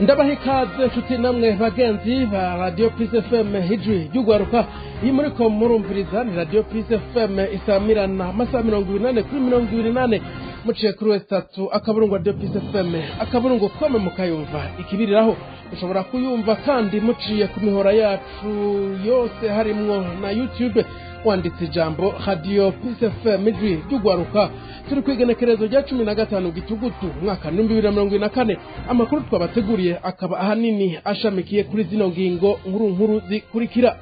ndabaha ikaze nshuti namwe bagenzi ba radiyo pisi fm hijwi ry'ugwaruka iyi muri ko murumviriza ni radiyo pisi fm isamirana amasaha mirongo ibiri n'ane kuri mirongo ibiri n'ane muciye kuri wese tatu akaburungu radiyo pisi fm akaburungu kome mukayumva ikibiriraho mushobora kuyumva kandi muciye ku mihora yacu yose harimwo na youtube wanditse ijambo radiyo pisi fm ijwi ry'ugwaruka turi ku igenekerezo rya cumi na gatanu gitugutu umwaka w'ibihumbi bibiri na mirongo ine na kane amakuru twabateguriye akaba ahanini ashamikiye kuri zino ngingo nkuru nkuru zikurikira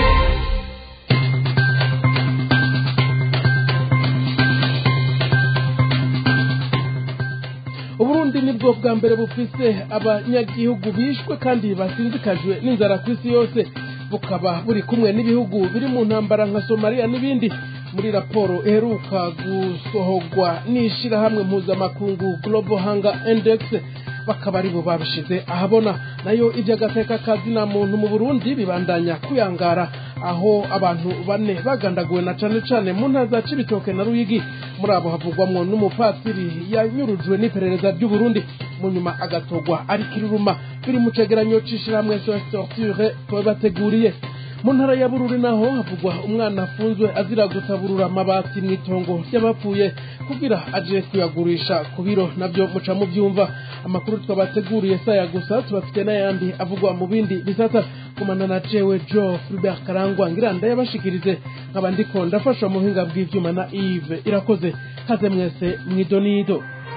uburundi nibwo bwa mbere bufise abanyagihugu bishwe kandi basinzikajwe n'inzara ku isi yose bukaba buri kumwe n'ibihugu biri mu ntambara nka somaliya n'ibindi muri raporo iheruka gusohorwa n'ishirahamwe mpuzamakungu global hunger index bakaba aribo babishize ahabona nayo iby'agateka kazina muntu mu burundi bibandanya kuyangara aho abantu bane bagandaguwe na cane cane mu ntara za cibitoke na ruyigi muri abo havugwamwo n'umupatiri yanyurujwe n'iperereza ry'uburundi mu nyuma agatogwa ari kiruruma biri mu cegeranyo c'ishirahamwe torture twabateguriye mu ntara ya bururi naho havugwa umwana afunzwe azira gutaburura amabati mu itongo ry'abapfuye kugira aje kuyagurisha ku biro nabyo muca mubyumva amakuru twabateguriye saya gusa tubafite n'ayandi avugwa mu bindi bisata kumana na jewe jo Fulbert Karangwa ngira ndayabashikirize nkaba ndiko ndafasha mu buhinga bw'ivyuma na Yves irakoze kaze mwese mwidonido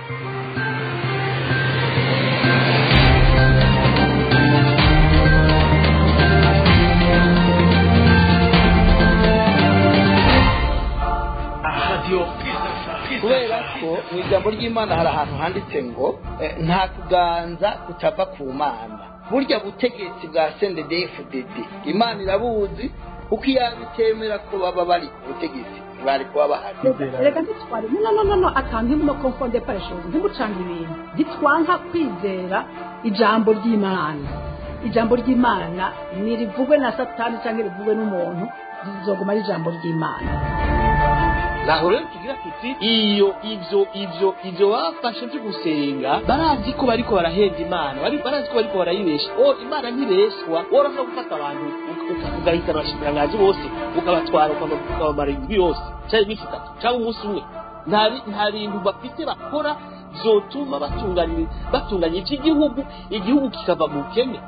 kubera ko mu ijambo ry'imana hari ahantu handitse ngo nta kuganza kutava ku mana burya butegetsi bwa sendedefudede imana irabuzi kuko iyo bitemera ko baba bari ku butegetsi bari kuba bahari reka ntitware no no no no akantu no konfonde pareshozi ntimucange ibintu ntitwanka kwizera ijambo ry'imana ijambo ry'imana ntirivugwe na satani cyangwa rivugwe n'umuntu rizoguma ari ijambo ry'imana naho rero tugira tuti iyo ivyo ivyo ivyo bafashe vyo gusenga barazi ko bariko barahenda imana bari barazi ko bariko barayibesha o imana ntibeshwa woroshobora gufata abantu ugahitana abashikiranganji bose ukabatwara ukabamara indwi yose canke iminsi itatu canke umunsi umwe nta bintu bafite bakora vyotuma batunganya batunganya ivy'igihugu igihugu kikava mu bukene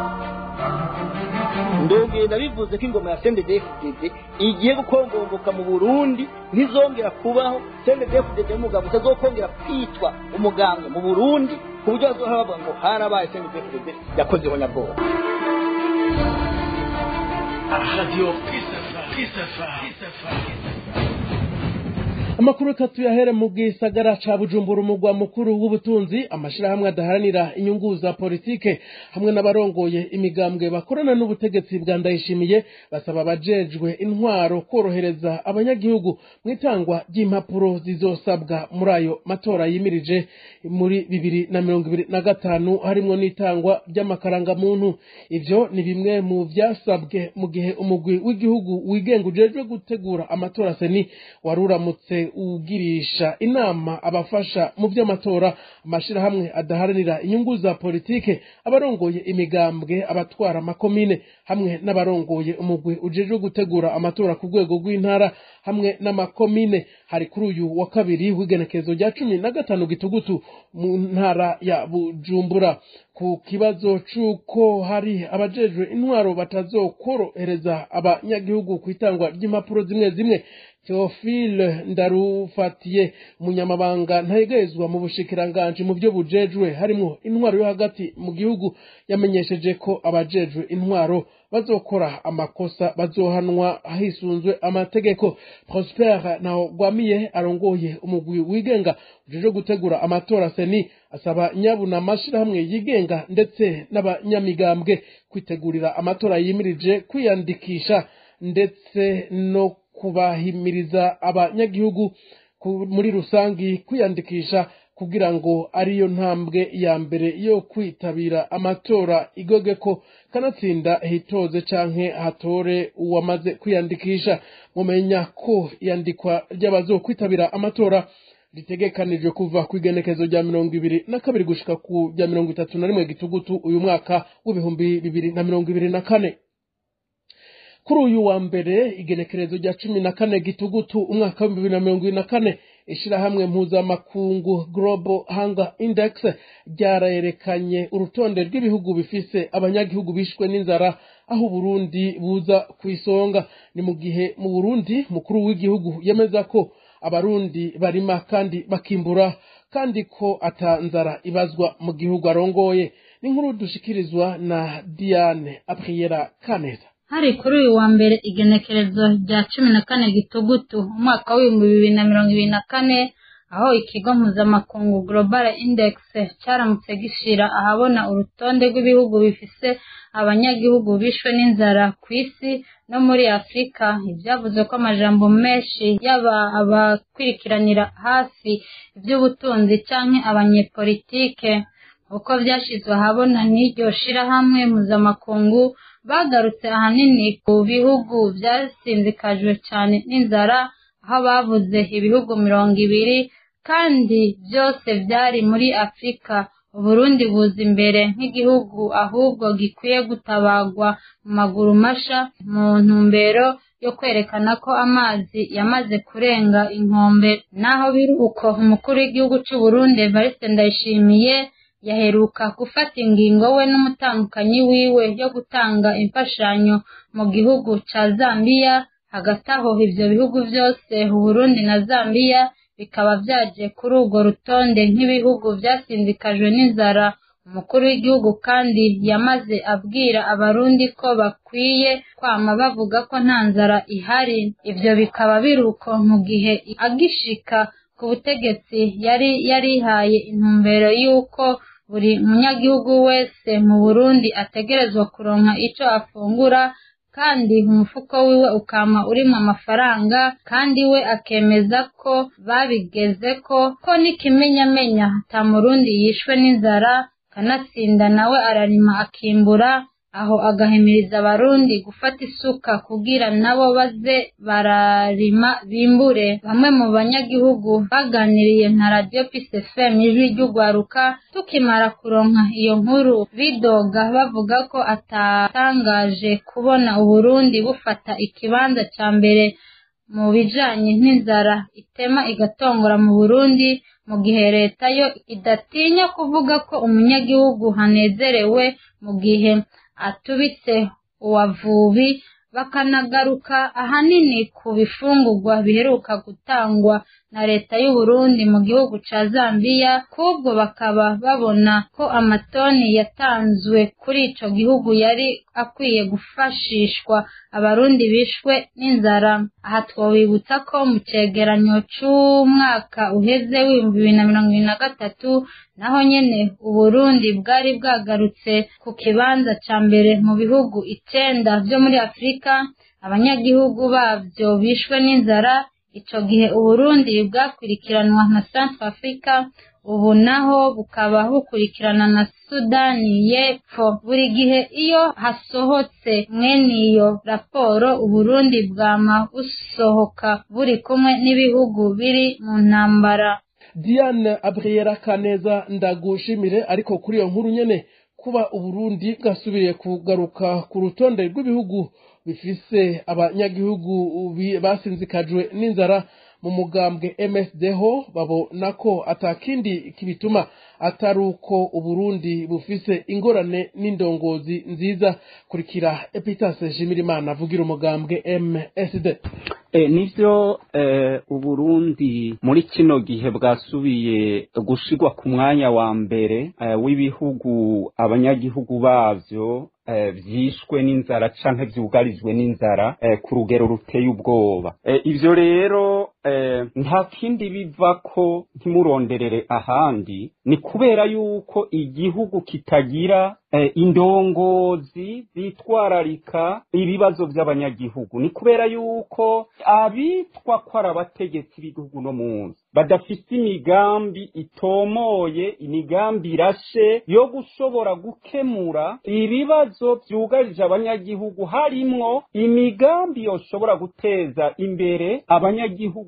ndongera bivuze ko ingoma ya CNDD-FDD igiye gukongomboka mu Burundi ntizongera kubaho CNDD-FDD umugabo utazokongera kwitwa umuganga mu Burundi ku buryo bazohora bavuga ngo harabaye CNDD-FDD yakozeho nyabwoba radio amakuru reka tuyahere mu gisagara ca bujumbura umugwa mukuru w'ubutunzi amashirahamwe adaharanira inyungu za politike hamwe n'abarongoye imigambwe bakorana n'ubutegetsi bwa ndayishimiye basaba abajejwe intwaro korohereza abanyagihugu mu itangwa ry'impapuro zizosabwa muri ayo matora yimirije muri bibiri na mirongo ibiri na gatanu harimwo n'itangwa ry'amakarangamuntu ivyo ni bimwe mu vyasabwe mu gihe umugwi w'igihugu wigenga ujejwe gutegura amatora seni wari uramutse ugirisha inama abafasha mu by'amatora amashirahamwe adaharanira inyungu za politike abarongoye imigambwe abatwara amakomine hamwe n'abarongoye umugwi ujejwe gutegura amatora ku rwego rw'intara hamwe n'amakomine hari kuri uyu wa kabiri w'igenekerezo rya cumi na gatanu gitugutu mu ntara ya bujumbura ku kibazo c'uko hari abajejwe intwaro batazokorohereza abanyagihugu ku itangwa ry'impapuro zimwe zimwe Theophile Ndarufatiye umunyamabanga ntayegezwa mu bushikiranganji mu byo bujejwe harimo intwaro yo hagati mu gihugu yamenyesheje ko abajejwe intwaro bazokora amakosa bazohanwa hisunzwe amategeko Prosper naho gwamiye arongoye umugwi wigenga ujejwe gutegura amatora seni asaba nyabuna amashirahamwe yigenga ndetse n'abanyamigambwe kwitegurira amatora yimirije kwiyandikisha ndetse no kubahimiriza abanyagihugu muri rusangi kwiyandikisha kugira ngo ariyo ntambwe ya mbere yo kwitabira amatora igoge ko kanatsinda hitoze canke hatore uwamaze kwiyandikisha mumenya ko iyandikwa ry'abazokwitabira amatora ritegekanijwe kuva ku igenekezo rya mirongo ibiri na kabiri gushika ku rya mirongo itatu na rimwe gitugutu uyu mwaka w'ibihumbi bibiri na mirongo ibiri na kane kuri uyu wa mbere igenekerezo rya cumi na kane gitugutu umwaka w'ibihumbi bibiri na mirongo ibiri na kane ishirahamwe mpuzamakungu global hunger index ryarayerekanye urutonde rw'ibihugu bifise abanyagihugu bishwe n'inzara aho uburundi buza ku isonga ni mu gihe mu burundi mukuru w'igihugu yemeza ko abarundi barima kandi bakimbura kandi ko atanzara ibazwa mu gihugu arongoye ni nkuru dushikirizwa na diane apriera kaneza hari kuri uyu wa mbere igenekerezo rya cumi na kane gitugutu umwaka w'ibihumbi bibiri na mirongo ibiri na kane aho ikigo mpuzamakungu global index cyaramutse gishira ahabona urutonde rw'ibihugu bifise abanyagihugu bishwe n'inzara ku isi no muri afurika ibyavuze ko amajambo menshi yaba abakurikiranira hafi iby'ubutunzi canke abanyepolitike uko byashyizwe ahabona n'iryo shirahamwe mpuzamakungu bagarutse ahanini ku bihugu byasinzikajwe cyane n'inzara aho bavuze ibihugu mirongo ibiri kandi byose byari muri afurika uburundi buza imbere nk'igihugu ahubwo gikwiye gutabagwa mu maguru masha mu ntumbero yo kwerekana ko amazi yamaze kurenga inkombe naho biri uko umukuru w'igihugu cy'u Burundi Evariste Ndayishimiye yaheruka gufata ingingo we n'umutandukanyi wiwe yo gutanga imfashanyo mu gihugu ca Zambia hagati aho ivyo bihugu vyose Burundi na Zambia bikaba vyaje kuri urwo rutonde nk'ibihugu vyasinzikajwe n'inzara umukuru w'igihugu kandi yamaze abwira abarundi ko bakwiye kwama bavuga ko nta nzara ihari ivyo bikaba biruko mu gihe agishika ku butegetsi yari yarihaye intumbero y'uko buri munyagihugu wese mu burundi ategerezwa kuronka ico afungura kandi umufuko wiwe ukama urimo amafaranga kandi we akemeza ko babigeze ko ko n'ikimenyamenya ata murundi yishwe n'inzara kanatsinda nawe ararima akimbura aho agahimiriza abarundi gufata isuka kugira nabo baze bararima bimbure bamwe mu banyagihugu baganiriye na radiyo pise fm ijwi ry'ugwaruka tukimara kuronka iyo nkuru bidoga bavuga ko atatangaje kubona uburundi bufata ikibanza ca mbere mu bijanye n'inzara itema igatongora mu burundi mu gihe leta yo idatinya kuvuga ko umunyagihugu hanezerewe mu gihe atubitse uwavubi bakanagaruka ahanini ku bifungurwa biheruka gutangwa na leta y'u Burundi mu gihugu ca Zambia kubwo bakaba babona ko amatoni yatanzwe kuri ico gihugu yari akwiye gufashishwa abarundi bishwe n'inzara aha twobibutsa ko mu cegeranyo c'umwaka uheze w'ibihumbi bibiri na mirongo ibiri na gatatu naho nyene uburundi bwari bwagarutse ku kibanza ca mbere mu bihugu icenda vyo muri afurika abanyagihugu bavyo bishwe n'inzara ico gihe uburundi bwakurikiranwa na centre africa ubu naho bukaba bukurikirana na sudani y'epfo buri gihe iyo hasohotse mwene iyo raporo uburundi bwama busohoka buri kumwe n'ibihugu biri mu ntambara diane abriera kaneza ndagushimire ariko kuri iyo nkuru nyene kuba uburundi bwasubiye kugaruka ku rutonde rw'ibihugu bifise abanyagihugu basinzikajwe n'inzara mu mugambwe MSD ho babona ko atakindi kibituma atari uko uburundi bufise ingorane n'indongozi nziza kurikira epitase Jimirimana avugira umugambwe MSD e, nivyo e, uburundi muri kino gihe bwasubiye gushirwa ku mwanya wa mbere e, w'ibihugu abanyagihugu bavyo vyishwe n'inzara canke vyugarijwe n'inzara ku rugero ruteye ubwoba ivyo rero nta kindi biva ko ntimuronderere ahandi ni kubera yuko igihugu kitagira indongozi zitwararika ibibazo by'abanyagihugu ni kubera yuko abitwa ko ari abategetsi b'igihugu no munsi badafite imigambi itomoye imigambi irashe yo gushobora gukemura ibibazo byugarije abanyagihugu harimwo imigambi yoshobora guteza imbere abanyagihugu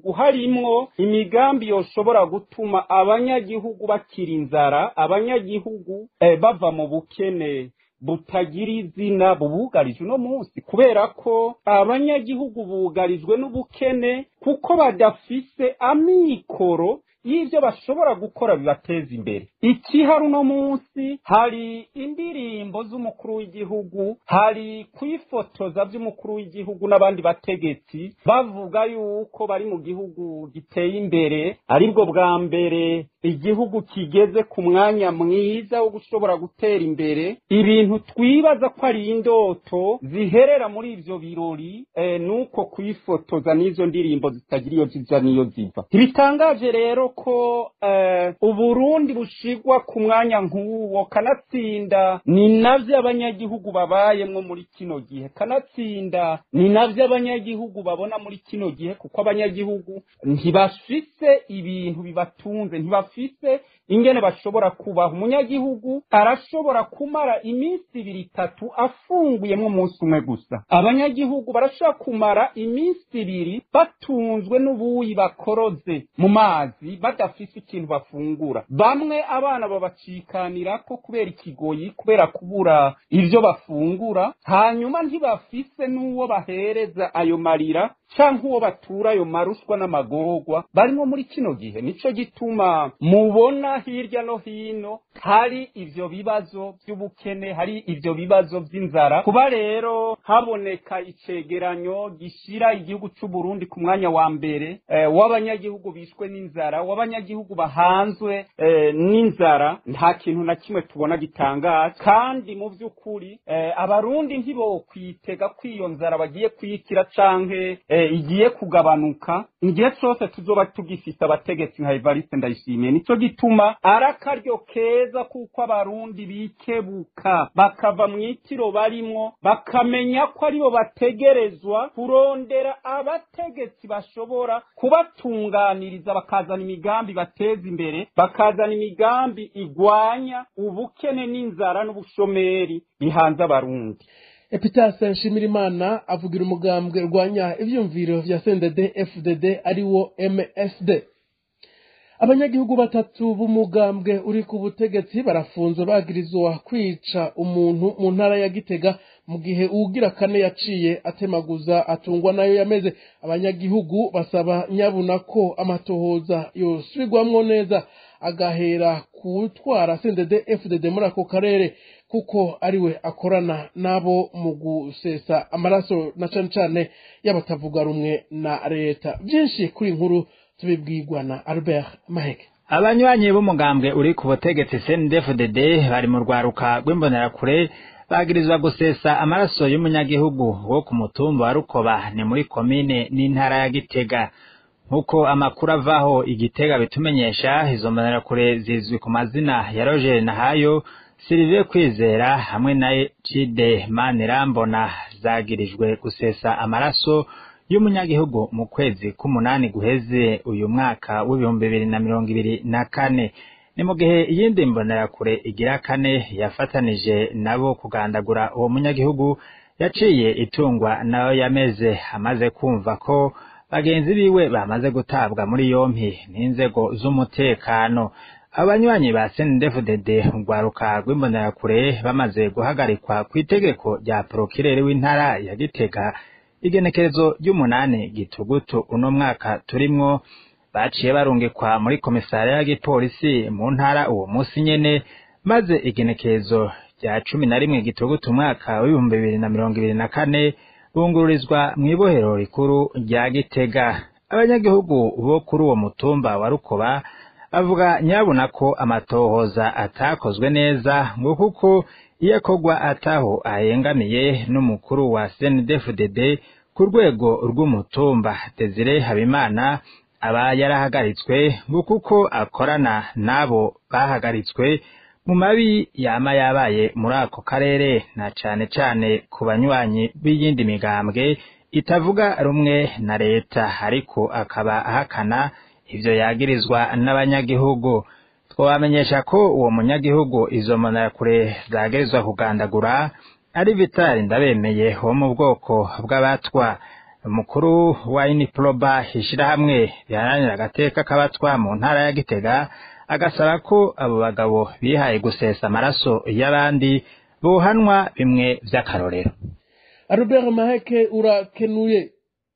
gihugu harimwo imigambi yoshobora gutuma abanyagihugu bakira inzara abanyagihugu eh, bava mu bukene butagira izina bubugarije uno munsi kubera ko abanyagihugu bugarijwe n'ubukene kuko badafise amikoro y'ibyo bashobora gukora bibateza imbere ikihari uno munsi hari indirimbo z'umukuru w'igihugu hari kwifotoza by'umukuru w'igihugu n'abandi bategetsi bavuga yuko bari mu gihugu giteye imbere aribwo bwa mbere igihugu kigeze ku mwanya mwiza wo gushobora gutera imbere ibintu twibaza ko ari indoto ziherera muri ivyo birori eh, nuko kwifotoza n'izo ndirimbo zitagira iyo ziza n'iyo ziva ntibitangaje rero ko eh, uburundi bushigwa ku mwanya nk'uwo kanatsinda ni navyo abanyagihugu babayemwo muri kino gihe kanatsinda ni navyo abanyagihugu babona muri kino gihe kuko abanyagihugu ntibafise ibintu bibatunze ntibafise ingene bashobora kubaho umunyagihugu arashobora kumara iminsi ibiri itatu afunguyemwo umunsi umwe gusa abanyagihugu barashobora kumara iminsi ibiri batunzwe n'ubuyi bakoroze mu mazi badafise ikintu bafungura bamwe abana babacikanirako kubera ikigoyi kubera kubura ivyo bafungura hanyuma ntibafise n'uwo bahereza ayo marira canke uwo batura ayo marushwa n'amagorwa barimo muri kino gihe nico gituma mubona hirya no hino hari ivyo bibazo vy'ubukene hari ivyo bibazo vy'inzara kuba rero haboneka icegeranyo gishira igihugu c'u Burundi ku mwanya wa mbere eh, w'abanyagihugu bishwe n'inzara w'abanyagihugu bahanzwe eh, n'inzara nta kintu na kimwe tubona gitangaza kandi mu vy'ukuri eh, abarundi ntibokwitega ko iyo nzara bagiye kuyikira canke eh, igiye kugabanuka igihe cose tuzoba tugifise abategetsi nka Evariste Ndayishimiye nico gituma ari akaryo keza kuko abarundi bikebuka bakava mu itiro barimwo bakamenya ko aribo bategerezwa kurondera abategetsi bashobora kubatunganiriza bakazana imigambi bateza imbere bakazana imigambi igwanya ubukene n'inzara n'ubushomeri bihanze abarundi epitase nshimirimana avugira umugambwe urwanya ivyumviro vya sendede fdd ari wo msd abanyagihugu batatu b'umugambwe uri ku butegetsi barafunzwe bagirizwa kwica umuntu mu ntara ya gitega mu gihe uwugira kane yaciye atemaguza atungwa nayo yameze abanyagihugu basaba nyabuna ko amatohoza yosubirwamwo neza agahera kutwara sendede fdd muri ako karere kuko ariwe akorana nabo mu gusesa amaraso na cane cane y'abatavuga rumwe na leta byinshi kuri nkuru tubibwirwa na albert maheke abanywanyi b'umugambwe uri ku butegetsi CNDD-FDD bari mu rwaruka rw'imbonerakure bagirizwa gusesa amaraso y'umunyagihugu wo ku mutumba wa Rukoba ni muri komine n'intara ya Gitega nk'uko amakuru avaho igitega bitumenyesha izo mbonerakure zizwi ku mazina ya Roger Nahayo Sylvie Kwizera hamwe na Cide Manirambona zagirijwe gusesa amaraso y'umunyagihugu mu kwezi k'umunani guheze uyu mwaka w'ibihumbi bibiri na mirongo ibiri na kane ni mu gihe iyindi mbonerakure igira kane yafatanije nabo kugandagura uwo munyagihugu yaciye itungwa nayo yameze amaze kumva ko bagenzi biwe bamaze gutabwa muri yompi n'inzego z'umutekano abanywanyi ba CNDD-FDD urwaruka rw'imbonerakure bamaze guhagarikwa ku itegeko rya porokirere w'intara ya Gitega igenekerezo ry'umunani gitugutu uno mwaka turimwo baciye barungikwa muri komisariya y'igipolisi mu ntara uwo munsi nyene maze igenekerezo rya cumi na rimwe gitugutu umwaka w'ibihumbi bibiri na mirongo ibiri na kane bungururizwa mw'ibohero rikuru rya Gitega abanyagihugu bo kuri uwo mutumba wa Rukoba bavuga nyabuna ko amatohoza atakozwe neza ngo kuko iyo akorwa ataho ahengamiye n'umukuru wa CNDD-FDD ku rwego rw'umutumba Desire Habimana aba yarahagaritswe ngo kuko akorana n'abo bahagaritswe mu mabi yama yabaye muri ako karere na cane cane ku banywanyi b'iyindi migambwe itavuga rumwe na leta ariko akaba ahakana ivyo yagirizwa n'abanyagihugu twabamenyesha ko uwo munyagihugu izo mbonerakure zagirizwa kugandagura ari Vitali Ndabemeye wo mu bwoko bw'abatwa umukuru wa iniproba ishirahamwe riharanira agateka k'abatwa mu ntara ya gitega agasaba ko abo bagabo bihaye gusesa amaraso y'abandi bohanwa bimwe vy'akarorero Albert Maheke urakenuye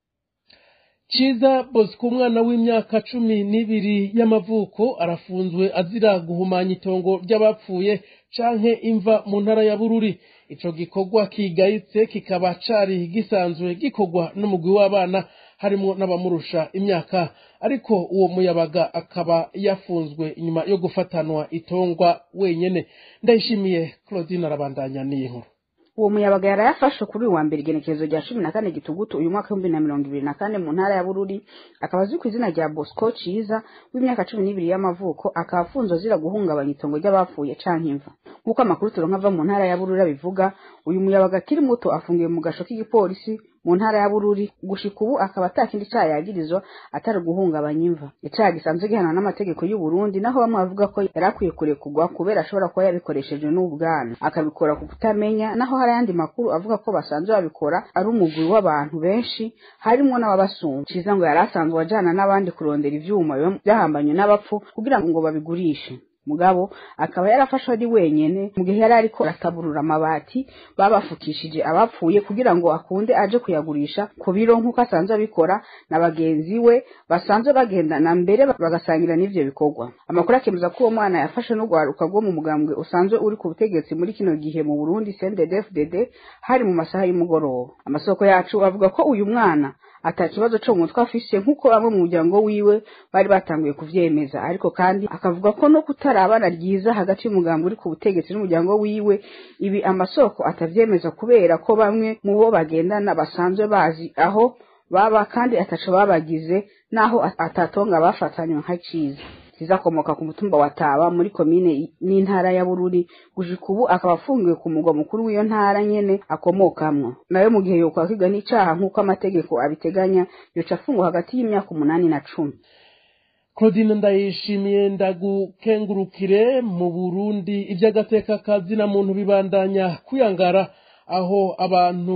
Ciza Bosco umwana w'imyaka cumi n'ibiri y'amavuko arafunzwe azira guhumanya itongo ry'abapfuye canke imva mu ntara ya Bururi ico gikorwa kigayitse kikaba cari gisanzwe gikorwa n'umugwi w'abana harimwo n'abamurusha imyaka ariko uwo muyabaga akaba yafunzwe inyuma yo gufatanwa itongwa wenyene ndayishimiye Claudine arabandanya n'iyi nkuru uwo muyabaga yari yafashwe kuri uyu wa mbere igenekerezo rya cumi na kane gitugutu uyu mwaka w'ibihumbi na mirongo ibiri na kane mu ntara ya bururi akaba azwi ku izina rya bosco ciza w'imyaka cumi n'ibiri y'amavuko akaba afunzwe azira guhungabanya itongo ry'abapfuye canke imva nk'uko amakuru turonka ava mu ntara ya bururi abivuga uyu muyabaga akiri muto afungiwe mu gasho k'igipolisi mu ntara ya bururi gushika ubu akaba ata kindi caha yagirizwa atari guhungabanya imva icaha gisanzwe gihanwa n'amategeko y'u Burundi naho bamwe bavuga ko yari akwiye kurekurwa kubera ashobora kuba yabikoresheje n'ubwana akabikora ku kutamenya naho hari ayandi makuru avuga ko basanzwe babikora ari umugwi w'abantu benshi harimwo n'ababasumba ciza ngo yari asanzwe ajana n'abandi kurondera ivyuma biba byahambanywe n'abapfu kugira ngo babigurishe mugabo akaba yarafashwe ari wenyene mu gihe yari ariko arataburura amabati babafukishije abapfuye kugira ngo akunde aje kuyagurisha ku biro nk'uko asanzwe abikora na bagenzi we basanzwe bagendana mbere bagasangira n'ivyo bikorwa amakuru akemeza ko uwo mwana yafashe n'urwaruka rwo mu mugambwe usanzwe uri ku butegetsi muri kino gihe mu Burundi CNDD-FDD hari mu masaha y'umugoroba amasoko yacu avuga ko uyu mwana ata kibazo co mu mutwe afise nk'uko bamwe mu muryango wiwe bari batanguye kuvyemeza ariko kandi akavuga ko no kutarabana ryiza hagati y'umugambi uri ku butegetsi n'umuryango wiwe ibi amasoko atavyemeza kubera ko bamwe mu bo bagendana basanzwe bazi aho baba kandi ataco babagize naho atatonga bafatanywe nka ciza zizakomoka ku mutumba wa Taba muri komine n'intara ya Bururi gushika ubu akaba afungiwe ku mugwa mukuru w'iyo ntara nyene akomokamwo nayo mu gihe yokwakirwa n'icaha nk'uko amategeko abiteganya yoca afungwa hagati y'imyaka umunani na cumi Claudine ndayishimiye ndagukengurukire mu Burundi ivy'agateka kazina muntu bibandanya kuyangara aho abantu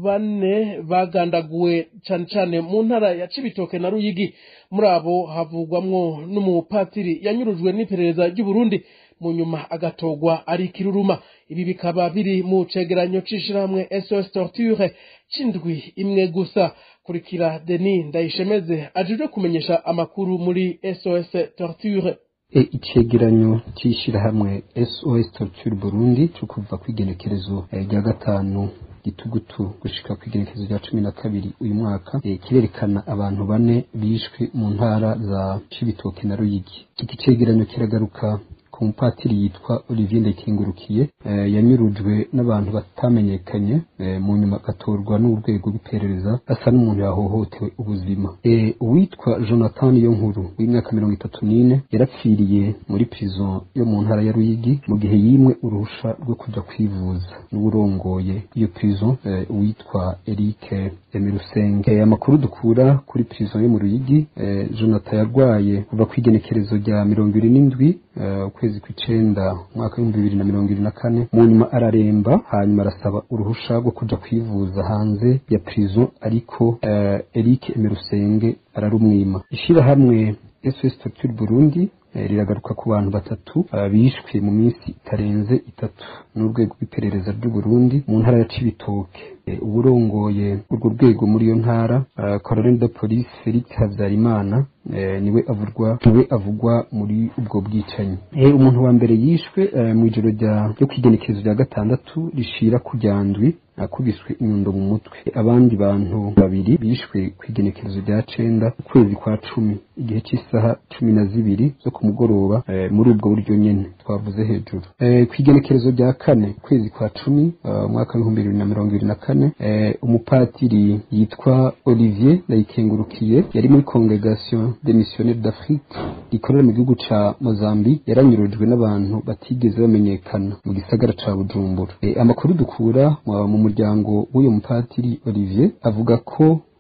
bane bagandaguwe cane cane mu ntara ya Cibitoke na Ruyigi muri abo havugwamwo n'umupatiri yanyurujwe n'iperereza ry'u Burundi mu nyuma agatogwa ari kiruruma ibi bikaba biri mu cegeranyo c'ishirahamwe SOS Torture c'indwi imwe gusa kurikira Denis Ndayishemeze ajejwe kumenyesha amakuru muri SOS Torture e icegeranyo c'ishirahamwe SOS Torture Burundi cyo kuva kwigenekerezo rya gatanu gitugutu gushika kwigenekerezo rya cumi na kabiri uyu mwaka e, kirerekana abantu bane bishwe mu ntara za Cibitoke na Ruyigi iki cegeranyo kiragaruka ku mupatiri yitwa Olivier Ndekengurukiye eh, yanyurujwe n'abantu batamenyekanye eh, mu nyuma agatorwa n'urwego rw'iperereza asa n'umuntu yahohotewe ubuzima eh, uwitwa Jonathan Yonkuru w'imyaka mirongo itatu n'ine yarapfiriye muri prison yo mu ntara ya Ruyigi mu gihe yimwe uruhusha rwo kuja kwivuza n'uburongoye iyo prison eh, uwitwa Eric Emirusenge eh, amakuru dukura kuri prison yo mu Ruyigi eh, Jonathan yarwaye kuva kwigenekerezo rya mirongo ibiri n'indwi ukwezi kw'icenda umwaka w'ibihumbi bibiri na mirongo ibiri na kane mu nyuma araremba hanyuma arasaba uruhusha rwo kuja kwivuza hanze ya prison ariko uh, Eric Emerusenge ararumwima ishirahamwe SOS Torture Burundi riragaruka ku bantu batatu bishwe mu minsi itarenze itatu n'urwego rw'iperereza ry'u Burundi mu ntara ya Cibitoke uburongoye urwo rwego muri iyo ntara Colonel de Police Felix Habyarimana niwe avurwa niwe avugwa muri ubwo bwicanyi umuntu wa mbere yishwe mu ijoro ryo kwigenekerezo rya gatandatu rishira ku ryandwi akubiswe inyundo mu mutwe abandi bantu babiri bishwe ku igenekerezo rya cenda ukwezi kwa cumi igihe cy'isaha cumi na zibiri zo ku mugoroba muri ubwo buryo nyene twavuze hejuru ku igenekerezo rya kane ukwezi kwa cumi umwaka w'ibihumbi bibiri na mirongo ibiri na kane umupatiri yitwa Olivier Ndayikengurukiye yari muri congregation des missionnaires d'Afrique rikorera mu gihugu ca Mozambique yaranyurujwe n'abantu batigeze bamenyekana mu gisagara ca Bujumbura amakuru dukura mu muryango w'uyu mupatiri Olivier avuga ko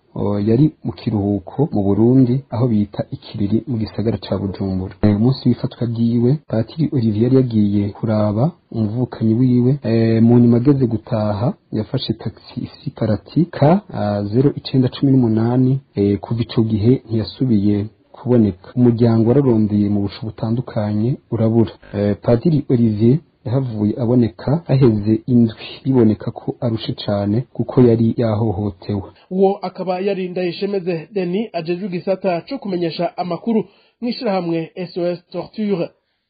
yari mu kiruhuko mu Burundi aho bita ikiriri mu gisagara ca Bujumbura umunsi w'ifatwa ryiwe Patiri Olivier yari yagiye kuraba umuvukanyi wiwe mu nyuma ageze gutaha yafashe taxi ifise iparati ka zero icenda cumi n'umunani kuva ico gihe ntiyasubiye kuboneka umuryango wararondeye mu busho butandukanye urabura Padiri Olivier yahavuye aboneka haheze indwi biboneka ko arushe cane kuko yari yahohotewe uwo akaba yari ndayishemeze deni ajejwe igisata co kumenyesha amakuru mw'ishirahamwe sos torture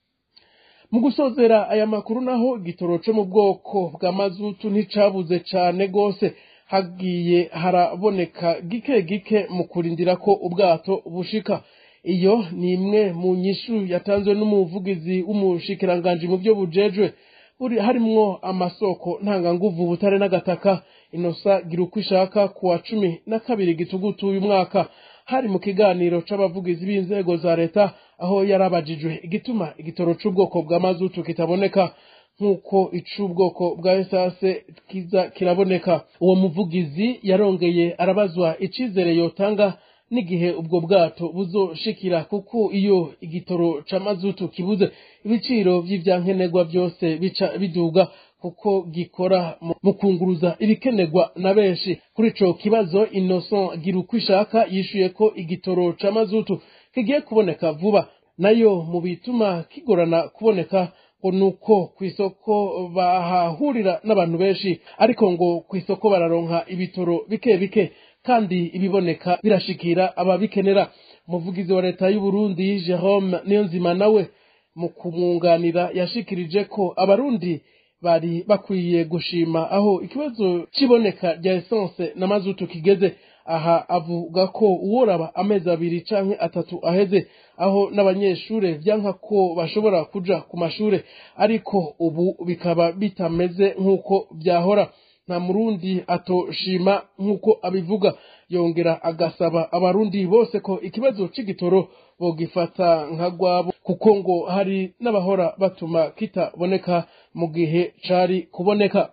mu gusozera aya makuru naho igitoro co mu bwoko bwa mazutu nticabuze cane gose hagiye haraboneka gike gike mu kurindira ko ubwato bushika iyo ni imwe mu nyishu yatanzwe n'umuvugizi w'umushikiranganji mu byo bujejwe buri harimwo amasoko ntanganguvu butare n'agataka inosa gira uko ishaka ku wa cumi na kabiri gitugutu uyu mwaka hari mu kiganiro c'abavugizi b'inzego za leta aho yarabajijwe igituma igitoro c'ubwoko bwa mazutu kitaboneka nk'uko ic'ubwoko bwa esase kiza kiraboneka uwo muvugizi yarongeye arabazwa icizere yotanga n'igihe ubwo bwato buzoshikira kuko iyo igitoro ca mazutu kibuze ibiciro vy'ivyankenerwa byose bica biduga kuko gikora mu kunguruza ibikenerwa na benshi kuri ico kibazo Innocent Girukwishaka yishuye ko igitoro ca mazutu kigiye kuboneka vuba nayo mu bituma kigorana kuboneka ngo nuko kw'isoko bahahurira n'abantu benshi ariko ngo kw'isoko bararonka ibitoro bike bike kandi ibiboneka birashikira ababikenera umuvugizi wa leta y'u Burundi Jerome Niyonzima nawe mu kumwunganira yashikirije ko abarundi bari bakwiye gushima aho ikibazo c'iboneka rya essence na mazutu kigeze aha avuga ko uworaba amezi abiri canke atatu aheze aho n'abanyeshure vyanka ko bashobora kuja ku mashure ariko ubu bikaba bitameze nk'uko vyahora nta murundi atoshima nk'uko abivuga yongera agasaba abarundi bose ko ikibazo c'igitoro bogifata nka rwabo kuko ngo hari n'abahora batuma kitaboneka mu gihe cari kuboneka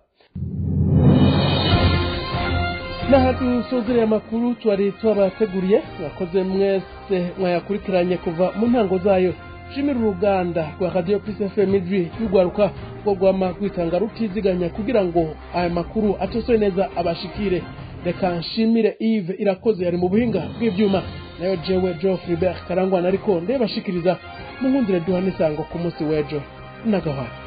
n'aha dusozereye amakuru twari twabateguriye mwakoze mwese mwayakurikiranye kuva mu ntango zayo shimira uruganda rwa radiyo pisi fm ijwi y'urwaruka rwo rwama rwitanga rutiziganya kugira ngo aya makuru atosoye neza abashikire reka nshimire Yves irakoze yari mu buhinga bw'ibyuma nayo jewe Geoffrey Bert karangwana ariko ndebashikiriza mu nkundire duha n'isango ku munsi w'ejo n'agahwana